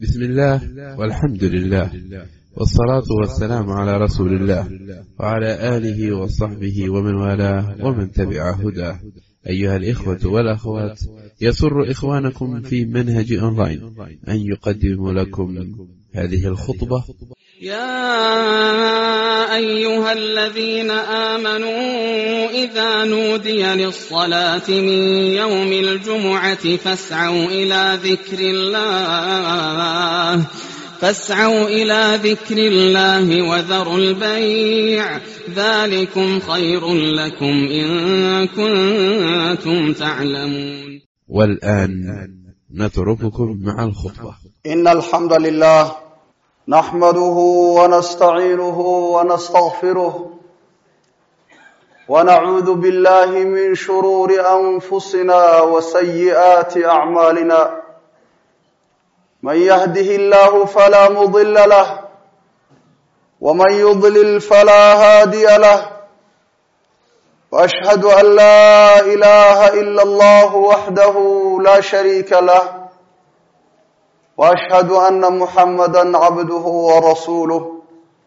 بسم الله والحمد لله والصلاة والسلام على رسول الله وعلى آله وصحبه ومن والاه ومن تبع هداه أيها الإخوة والأخوات يسر إخوانكم في منهج أونلاين أن يقدم لكم هذه الخطبة يا أيها الذين آمنوا إذا نودي للصلاة من يوم الجمعة فاسعوا إلى ذكر الله فاسعوا إلى ذكر الله وذروا البيع ذلكم خير لكم إن كنتم تعلمون والآن نترككم مع الخطبة إن الحمد لله نحمده ونستعينه ونستغفره ونعوذ بالله من شرور أنفسنا وسيئات أعمالنا من يهده الله فلا مضل له ومن يضلل فلا هادي له وأشهد أن لا إله إلا الله وحده لا شريك له واشهد ان محمدا عبده ورسوله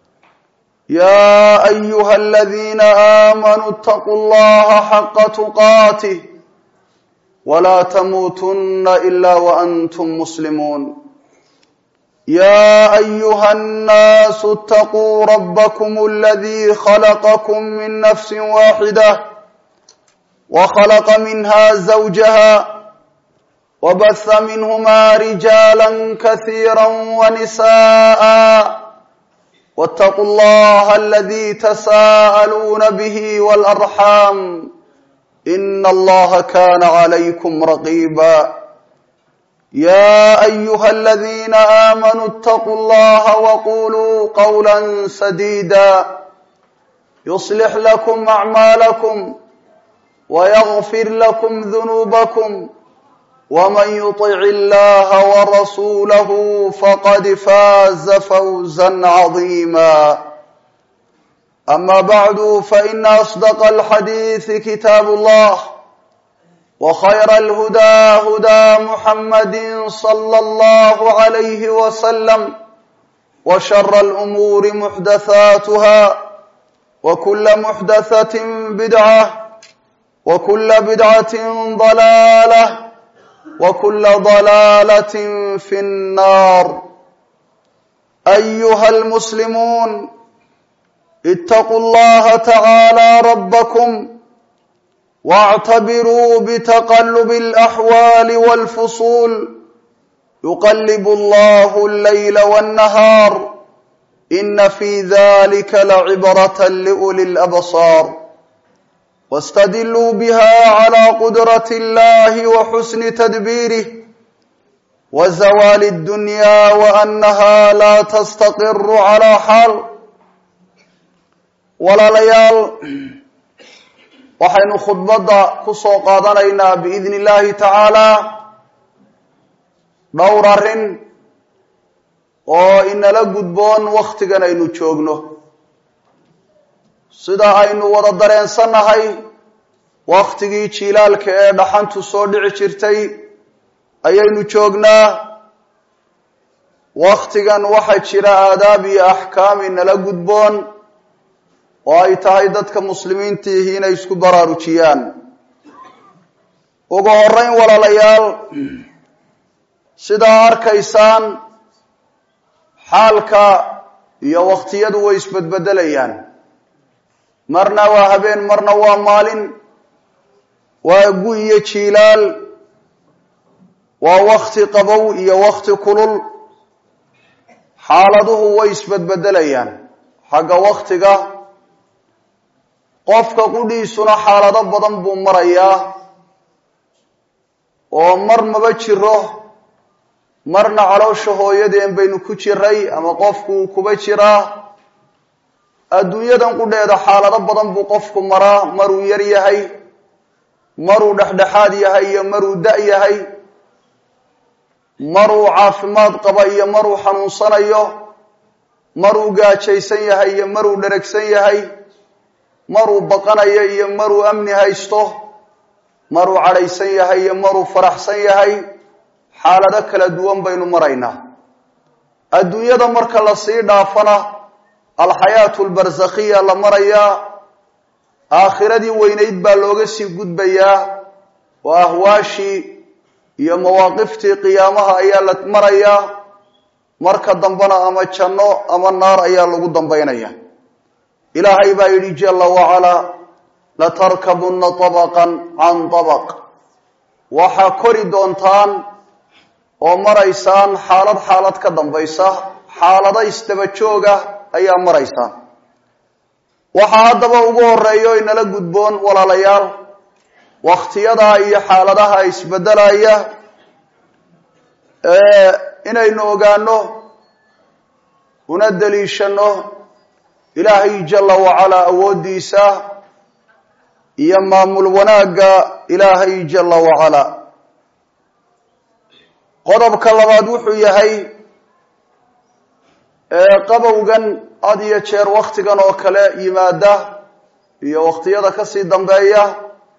يا ايها الذين امنوا اتقوا الله حق تقاته ولا تموتن الا وانتم مسلمون يا ايها الناس اتقوا ربكم الذي خلقكم من نفس واحده وخلق منها زوجها وبث منهما رجالا كثيرا ونساء واتقوا الله الذي تساءلون به والارحام ان الله كان عليكم رقيبا يا ايها الذين امنوا اتقوا الله وقولوا قولا سديدا يصلح لكم اعمالكم ويغفر لكم ذنوبكم ومن يطع الله ورسوله فقد فاز فوزا عظيما اما بعد فان اصدق الحديث كتاب الله وخير الهدى هدى محمد صلى الله عليه وسلم وشر الامور محدثاتها وكل محدثه بدعه وكل بدعه ضلاله وكل ضلاله في النار ايها المسلمون اتقوا الله تعالى ربكم واعتبروا بتقلب الاحوال والفصول يقلب الله الليل والنهار ان في ذلك لعبره لاولي الابصار واستدلوا بها على قدرة الله وحسن تدبيره وزوال الدنيا وأنها لا تستقر على حال walaalayaal waxaynu khudbadda ku soo qaadanaynaa biidni illaahi tacaalaa dhowr arrin oo inala gudboon wakhtigan aynu joogno sida aynu wada dareensannahay wakhtigii jiilaalka ee dhaxantu soo dhici jirtay ayaynu joognaa wakhtigan waxaa jira aadaab iyo axkaam inala gudboon oo ay tahay dadka muslimiintiihi inay isku baraarujiyaan ugu horeyn walaalayaal sidaa arkaysaan xaalka iyo wakhtiyadu way isbedbedelayaan marna waa habeen marna waa maalin waa gu iyo jiilaal waa wakti qabow iyo wakti kulul xaaladuhu way isbedbedelayaan xagga waktiga qofka qudhiisuna xaalado badan buu marayaa oo mar maba jiro marna caloosha hooyadeen baynu ku jiray ama qofku kuba jiraa adduunyadan qudheeda xaalado badan buu qofku maraa maruu yar yahay maruu dhexdhexaad yahay iyo maruu da' yahay maruu caafimaad qaba iyo maruu xanuunsanayo maruu gaajaysan yahay iyo maruu dheragsan yahay maruu baqanayo iyo maruu amni haysto maruu cadhaysan yahay iyo maruu faraxsan yahay xaalado kala duwan baynu maraynaa adduunyada marka lasii dhaafana alxayaatu albarsakhiya la marayaa aakhiradii weynayd baa looga sii gudbayaa oo ahwaashii iyo mawaaqiftii qiyaamaha ayaa la marayaa marka dambena ama janno ama naar ayaa lagu dambaynaya ilaahay baa yidhi jala wacalaa latarkabunna tabaqan can tabaq waxaa kori doontaan oo maraysaan xaalad xaalad ka dambaysa xaalado isdaba jooga ayaa maraysaan waxaa haddaba ugu horeeya o inala gudboon walaalayaal wakhtiyadaa iyo xaaladaha isbedelaya inaynu ogaano una daliishano ilaahay jala wacalaa awooddiisa iyo maamul wanaagga ilaahay jala wacalaa qodobka labaad wuxuu yahay qabowgan had iyo jeer wakhtigan oo kale yimaada iyo wakhtiyada kasii dambeeya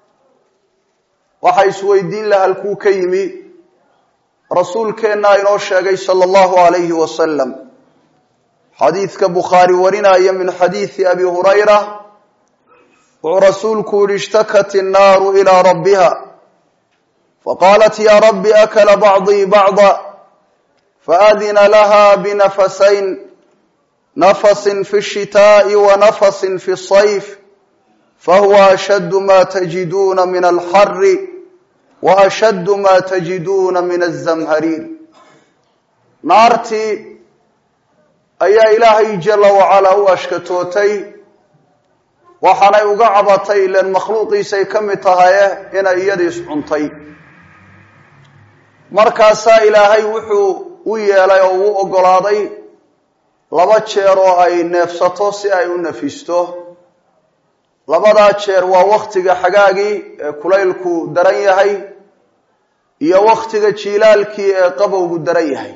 waxa isweydiin la halkuu ka yimi rasuulkeennaa inoo sheegay sala allahu alayhi wasalam xadiidka bukhaari warinaya min xadiidi abi hurayra wuxuu rasuulku yihi ishtakat innaaru ilaa rabbiha faqaalat ya rabbi akala bacdii bacda faadina laha binafasayn nafasin fi shitaa'i wa nafasin fi sayf fahuwa ashaddu ma tajiduuna min alxari wa ashaddu ma tajiduuna min azamhariir naartii ayaa ilaahay jala wacalaa u ashkatootay waxaanay uga cabatay ilan makhluuqiisay ka mid tahaye inay iyadiis cuntay markaasaa ilaahay wuxuu u yeelay oo uu oggolaaday laba jeer oo ay neefsato si ay u nafisto labadaa jeer waa wakhtiga xagaagii ee kulaylku daran yahay iyo wakhtiga jiilaalkii ee qabowgu daran yahay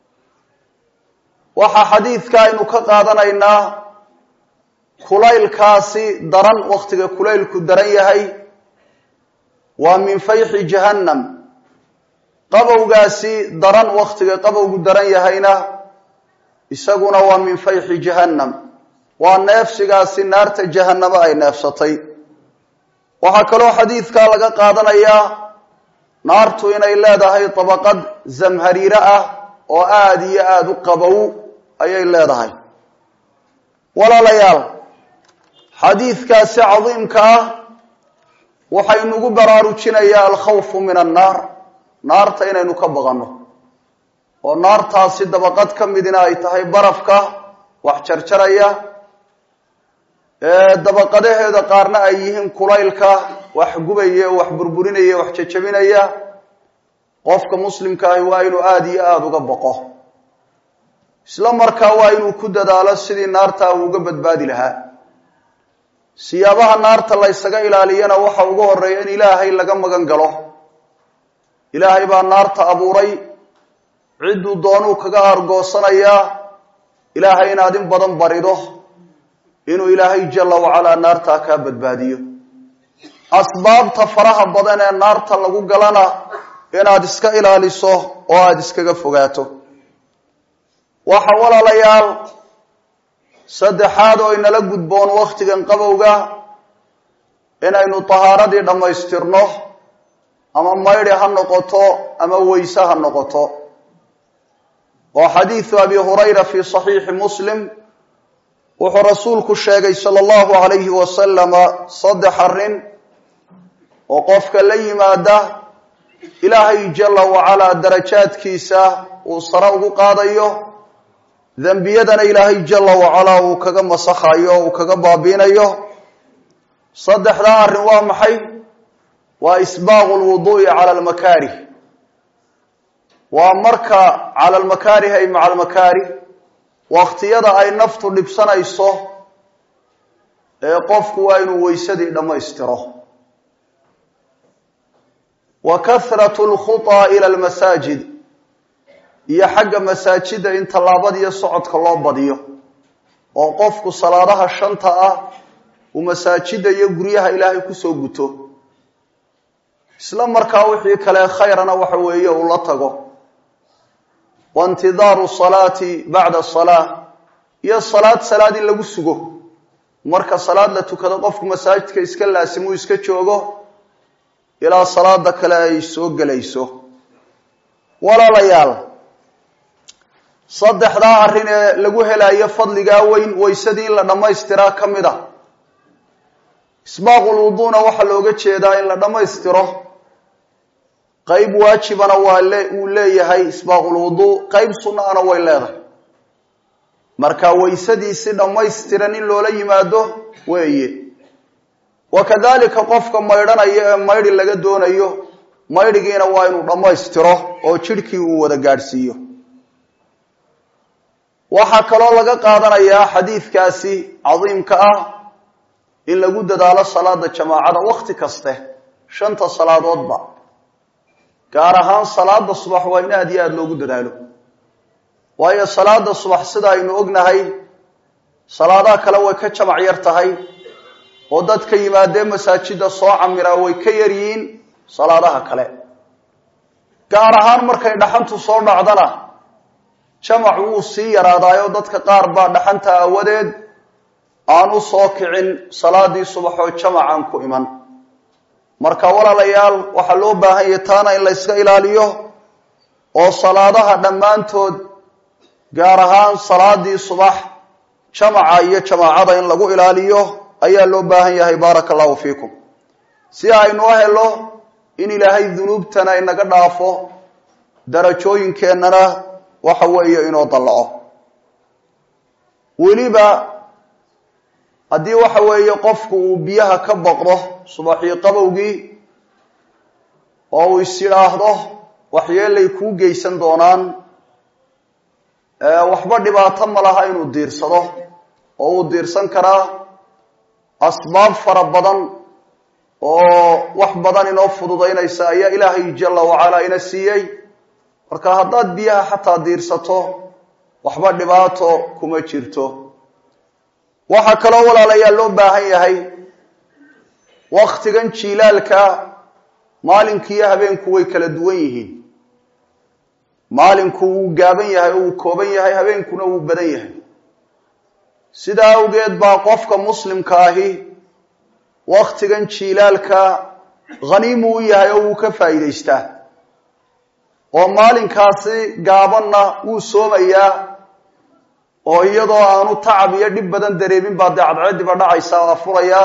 waxaa xadiidka aynu ka qaadanaynaa kulaylkaasi daran wakhtiga kulaylku daran yahay waa min fayxi jahannam qabowgaasi daran wakhtiga qabowgu daran yahayna isaguna waa min fayxi jahannam waa neefsigaasi naarta jahannamo ay neefsatay waxaa kaloo xadiidkaa laga qaadanayaa naartu inay leedahay dabaqad zamhariire ah oo aada iyo aada u qabow ayay leedahay walaalayaal xadiidkaasi cadiimka ah waxaynugu baraarujinayaa alkhawfu min annaar naarta inaynu ka baqanno oo naartaasi dabaqad ka midina ay tahay barafka wax jarjaraya dabaqadaheeda qaarna ay yihiin kulaylka wax gubaya wax burburinaya wax jajabinaya qofka muslimka ahi waa inuu aada iyo aada uga baqo isla markaa waa inuu ku dadaalo sidii naarta uu uga badbaadi lahaa siyaabaha naarta la ysaga ilaaliyana waxa ugu horeeya in ilaahay laga magan galo ilaahay baa naarta abuuray cidduu doonuu kaga argoosanayaa ilaahay inaad in badan barido inuu ilaahay jala wacalaa naartaa kaa badbaadiyo asbaabta faraha badan ee naarta lagu galana inaad iska ilaaliso oo aada iskaga fogaato waxa walaalayaal saddexaad oo inala gudboon wakhtigan qabowga inaynu tahaaradii dhammaystirno ama maydhi ha noqoto ama weyse ha noqoto oo xadiidu abi hurayra fi saxiixi muslim wuxuu rasuulku sheegay sala allahu alayhi wasalama saddex arrin oo qofka la yimaada ilaahay jala wacalaa darajaadkiisa uu sare ugu qaadayo dembiyadana ilaahay jala wacalaa uu kaga masakhayo uu kaga baabiinayo saddexdaa arrin waa maxay waa isbaaqu lwuduu'i cala almakaarih waa marka cala almakaarih ay maca almakaarih wakhtiyada ay naftu dhibsanayso ee qofku waa inuu weysadii dhammaystiro wa kahratu lkhutaa ila almasaajid iyo xagga masaajida in tallaabadiyo socodka loo badiyo oo qofku salaadaha shanta ah uu masaajida iyo guryaha ilaahay kusoo guto isla markaa wixii kale khayrana waxa weeye uu la tago wa intidaaru salaati bacda salaa iyo salaad salaad in lagu sugo marka salaad la tukado qofku masaajidka iska laasimuu iska joogo ilaa salaada kale ay soo gelayso walaalayaal saddexdaa arrin ee lagu helayo fadligaa weyn waysadii in la dhammaystiraa ka mid a isbaaqul wuduuna waxaa looga jeedaa in la dhammaystiro qeyb waajibana waa le uu leeyahay isbaaqul wuduu qeyb sunnaana way leedahay marka waysadii si dhammaystiran in loola yimaado weeye wa kadalika qofka maydhanaya ee maydhi laga doonayo maydhigiina waa inuu dhammaystiro oo jidhkii uu wada gaadhsiiyo waxaa kaloo laga qaadanayaa xadiidkaasi cadiimka ah in lagu dadaalo salaada jamaacada wakhti kaste shanta salaadoodba gaar ahaan salaada subax waa in aada iyo aada loogu dadaalo waayo salaada subax sida aynu ognahay salaadaha kale way ka jamac yar tahay oo dadka yimaadee masaajida soo camiraa way ka yaryihiin salaadaha kale gaar ahaan markay dhaxantu soo dhacdana jamac wuu sii yaraadaayo dadka qaar baa dhaxanta aawadeed aan u soo kicin salaadii subaxoo jamacaan ku iman marka walaalayaal waxaa loo baahan yahay taana in la yska ilaaliyo oo salaadaha dhammaantood gaar ahaan salaadii subax jamaca iyo jamaacada in lagu ilaaliyo ayaa loo baahan yahay baaraka allahu fiikum si aynu u helo in ilaahay dunuubtana inaga dhaafo darajooyinkeennana waxa weeye inoo dallaco weliba haddii waxa weeye qofku uu biyaha ka baqdo subaxii qabowgii oo uu is yidhaahdo waxyeelay kuu geysan doonaan waxba dhibaato ma laha inuu diirsado oo uu diirsan karaa asbaab fara badan oo wax badan inoo fududaynaysa ayaa ilaahay jalla wacalaa ina siiyey marka haddaad biyaha xataa diirsato waxba dhibaato kuma jirto waxaa kaloo walaalayaal loo baahan yahay waktigan jiilaalka maalinkiiyo habeenku way kala duwan yihiin maalinku wuu gaaban yahay oo wuu kooban yahay habeenkuna wuu badan yahay sidaa awgeed baa qofka muslimka ahi waktigan jiilaalka khaniimu u yahay oo wuu ka faa'iidaystaa oo maalinkaasi gaabanna wuu soomayaa oo iyadoo aanu tacab iyo dhib badan dareemin baa dee cadceediba dhacaysa waa furayaa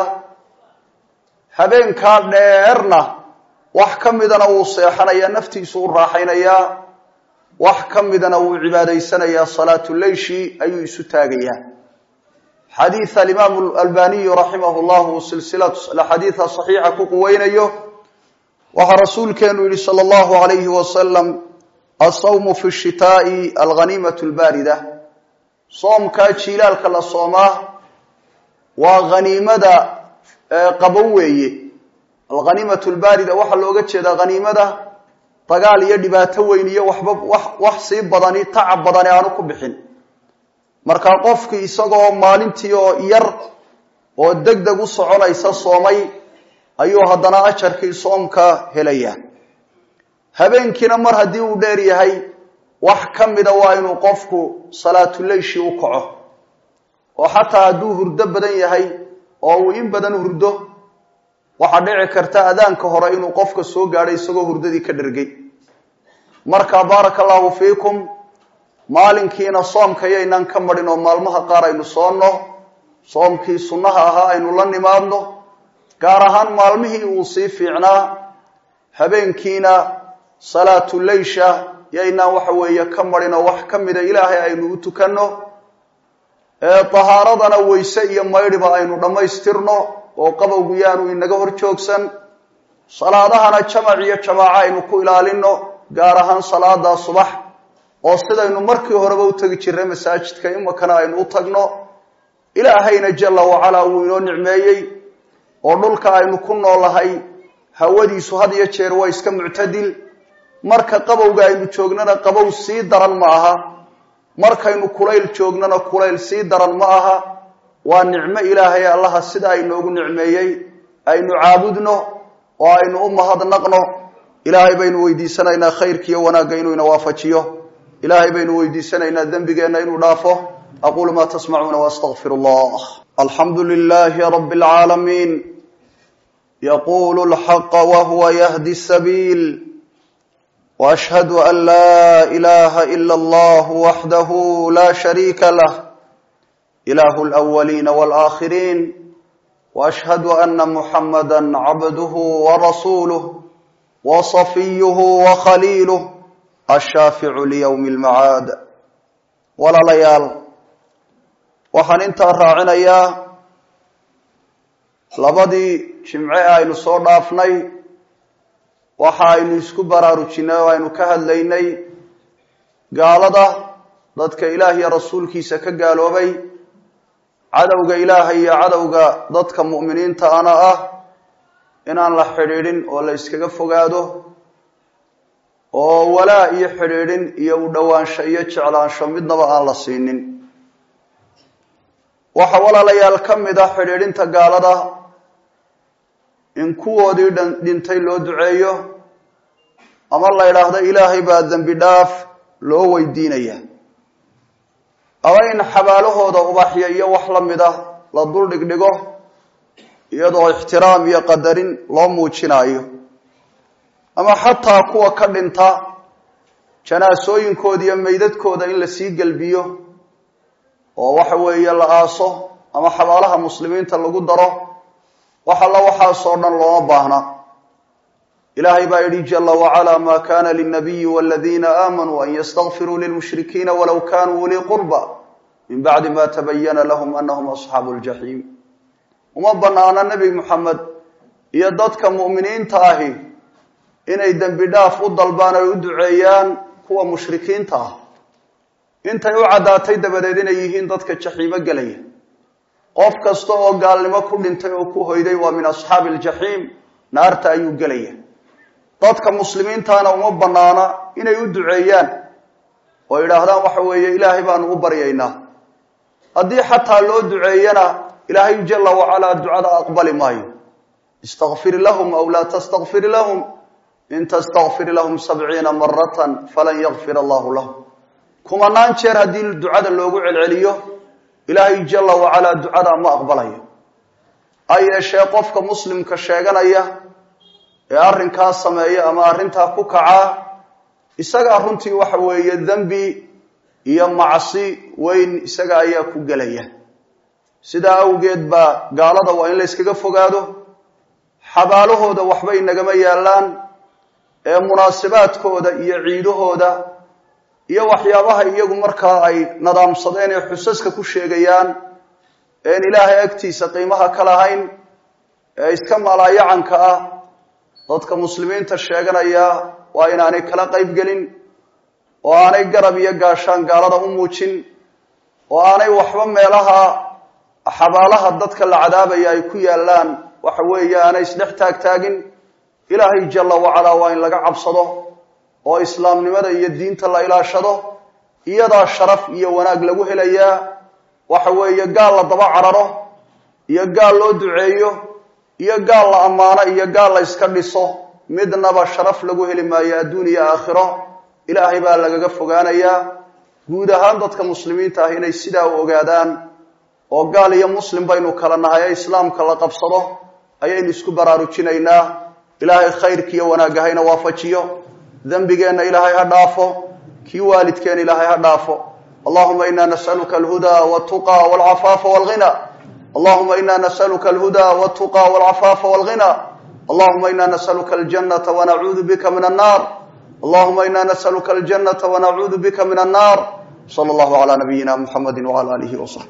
habeenkaa dheerna wax ka midana wuu seexanayaa naftiisu u raaxaynayaa wax ka midana wuu cibaadaysanayaa salaatuleyshi ayuu isu taagayaa xadiid alimaamu albaniyu raximah llahu silsilatu xadiida saxiixa ku quweynayo waxaa rasuulkeenu yihi sala allahu alayhi wasalam asawmu fi shitaai alghaniimatu lbaarida soomkaa jiilaalka la soomaa waa haniimada qabow weeye alghaniimatu lbaarida waxaa looga jeedaa haniimada dagaal iyo dhibaato weyn iyo waxba wax wax sii badani tacab badani aanu ku bixin markaa qofkii isagoo maalintii oo yar oo deg deg u soconaysa soomay ayuu haddana ajarkii soomka helaya habeenkiina mar haddii uu dheer yahay wax ka mida waa inuu qofku salaatuleyshi u kaco oo xataa hadduu hurdo badan yahay oo uu in badan hurdo waxaa dhici karta adaanka hore inuu qofka soo gaadho isagoo hurdadii ka dhergay marka baaraka allahu fiikum maalinkiina soomka yaynaan ka marin oo maalmaha qaar aynu soonno soomkii sunnaha ahaa aynu la nimaadno gaar ahaan maalmihii uu sii fiicnaa habeenkiina salaatuleysha yaynaan waxa weeye ka marin oo wax ka mida ilaahay aynu u tukanno tahaaradana weyse iyo maydhiba aynu dhammaystirno oo qabowgu yaanu inaga hor joogsan salaadahana jamac iyo jamaaco aynu ku ilaalino gaar ahaan salaada subax oo sidaynu markii horeba u tegi jirnay masaajidka imakana aynu u tagno ilaahayna jalla wacalaa wuu inoo nicmeeyey oo dhulka aynu ku noolahay hawadiisu had iyo jeer waa iska muctadil marka qabowga aynu joognana qabow sii daran ma aha markaynu kulayl joognana kulayl sii daran ma aha waa nicmo ilaahay allaha sida aynoogu nicmeeyey aynu caabudno oo aynu u mahadnaqno ilaahay baynu weydiisanaynaa khayrkiiyo wanaagga inuu ina waafajiyo ilaahay baynu weydiisanaynaa dembigeenna inuu dhaafo aquulu ma tasmacuuna waastaqfir allah alxamdu lilahi rabi اlcaalamiin yaqulu اlxaqa wahuwa yahdi sabiil washhadu an laa ilaha ila allah waxdahu la shariika lah ilahu اlأwaliina wاlآkhiriin وأشhهd أن محمdا عبده ورسuله وصفيه وخليله الشhاaفع ليوم المعاad walaalayaal waxaan intaa raacinayaa labadii jimce aynu soo dhaafnay waxa aynu isku baraarujinay oo aynu ka hadlaynay gaalada dadka ilaah iyo rasuulkiisa ka gaaloobay cadowga ilaahay iyo cadowga dadka mu'miniinta ana ah inaan la xidhiidhin oo la iskaga fogaado oo walaa iyo xidhiidhin iyo u dhowaansho iyo jeclaansho midnaba aan la siinin waxaa walaalayaal ka mid ah xidhiidhinta gaalada in kuwoodii dhintay loo duceeyo ama la idhaahdo ilaahay baa dembi dhaaf loo weydiinaya ama in xabaalahooda ubaxya iyo wax la mid ah la dul dhigdhigo iyadoo ixtiraam iyo qadarin loo muujinayo ama xataa kuwa ka dhinta janaasooyinkooda iyo meydadkooda in la sii gelbiyo oo waxa weeye la aaso ama xabaalaha muslimiinta lagu daro wax alla waxaasoo dhan looma baahna ilaahay baa yidhi jala wacala ma kana linabiyi waladiina aamanuu an ystakfiruu lilmushrikiina walow kanuu ulii qurba min bacdi ma tabayana lahum anahum asxaabu ljaxiim uma banaana nebi moxamed iyo dadka mu'miniinta ahi inay dembi dhaaf u dalbaan ay u duceeyaan kuwa mushrikiinta ah intay u caddaatay dabadeed inay yihiin dadka jaxiimo gelaya qof kasta oo gaalnimo ku dhintay oo ku hoyday waa min asxaabi aljaxiim naarta ayuu gelaya dadka muslimiintaana uma banaana inay u duceeyaan oo yidhaahdaan waxa weeye ilaahay baanu u baryaynaa haddii xataa loo duceeyana ilaahay jala wacalaa ducada aqbali maayo istakfir lahum aw laa tastakfir lahum in tastakfir lahum sabciina maratan falan yakfir allahu lahum kumanaan jeer haddii ducada loogu celceliyo ilaahay jala wacalaa ducada ma aqbalayo ha yeeshee qofka muslimka sheeganaya ee arrinkaa sameeya ama arrintaa ku kacaa isagaa runtii waxa weeye dembi iyo macsi weyn isaga ayaa ku gelaya sidaa awgeed baa gaalada waa in la yskaga fogaado xabaalahooda waxba inagama yaallaan ee munaasibaadkooda iyo ciidahooda iyo waxyaabaha iyagu markaa ay nadaamsadeen ee xusaska ku sheegayaan een ilaahay agtiisa qiimaha ka lahayn ee iska malaayacanka ah dadka muslimiinta sheeganaya waa inaanay kala qayb gelin oo aanay garab iyo gaashaan gaalada u muujin oo aanay waxba meelaha xabaalaha dadka la cadaabaya ay ku yaallaan waxa weeye aanay isdhex taagtaagin ilaahay jala wacalaa waa in laga cabsado oo islaamnimada iyo diinta la ilaashado iyadaa sharaf iyo wanaag lagu helayaa waxa weeye gaal la daba cararo iyo gaal loo duceeyo iyo gaal la ammaano iyo gaal la yska dhiso midnaba sharaf lagu heli maayo adduun iyo aakhiro ilaahay baa lagaga fogaanayaa guud ahaan dadka muslimiinta ah inay sidaa u ogaadaan oo gaal iyo muslim baynu kala nahay ee islaamka la qabsado ayaynu isku baraarujinaynaa ilaahay khayrkiiyo wanaagga hayna waafajiyo dembigeenna ilaahay ha dhaafo kii waalidkeen ilaahay ha dhaafo allahuma ina nasaluka alhudaa waltuqa walcafaafa walghina allahuma ina nasaluka alhudaa waltuqa walcafaafa walghina allahuma ina nasaluka aljanata wanacuudu bika min annar allahuma ina nasaluka aljanata wanacuudu bika min annar sala allahu calaa nabiyina muxamedi wcala alihi wasaxbi